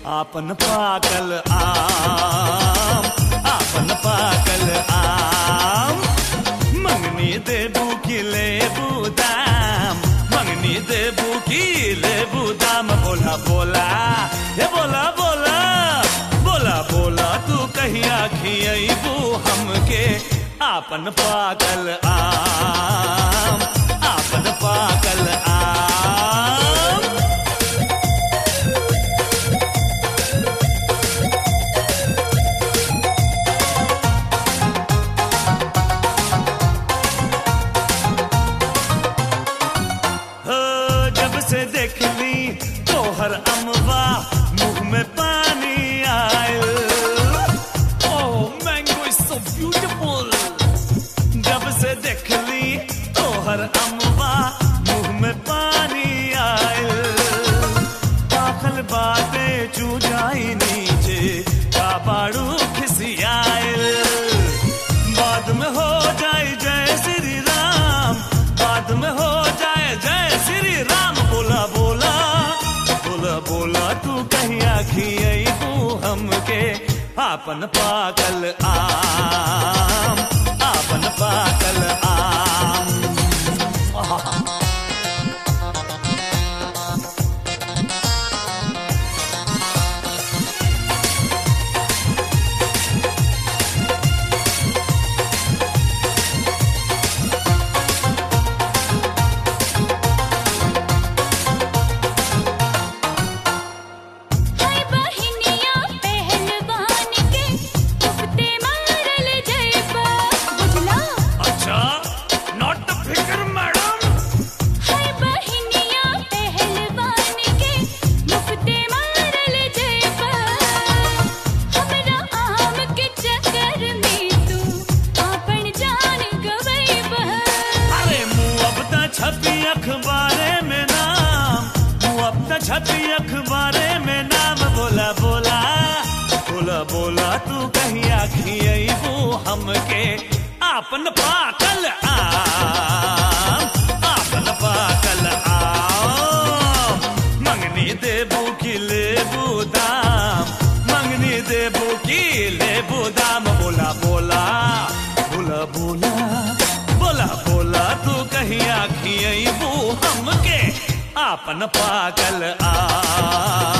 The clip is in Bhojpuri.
आपन पाकल आम आपन पाकल आम मंगनी देबू की लेबू दाम मंगनी देबू की लेबू दाम बोला बोला हे बोला बोला बोला बोला तू कहिया खियबू हमके आपन पाकल आम आपन पाकल आम हो जब से देख ली तोहर अमवा मुंह में पानी आयल oh mango is so beautiful जब से देख ली तोहर अमवा मुंह में पानी आयल दाखल बातें चू जाई नीचे काबाड़ू खिसियायल बाद में हो जाए जय श्री राम बाद में हो जाए जय श्री राम बोला बोला बोला बोला तू कहीं आखियई तू हमके आपन पागल आम आपन पागल आम हाय बहिनिया पहलवान के उफते मारल जयबा बुझला अच्छा नॉट फिकर मैडम हाय बहिनिया पहलवान के उफते मारल जयबा हमरा आम के चक्कर में तू आपन जान गवैबा अरे मुँह अब त छपी अखबारे में नाम मुँह अब त छपी अखबारे में नाम बोला बोला बोला बोला तू कहीं आखियबू हमके आपन पाकल आम आपन पाकल आम मंगनी देबू की लेबू दाम मंगनी देबू की लेबू दाम बोला बोला बोला बोला बोला बोला तू कहीं आखियबू हमके आपन पागल आ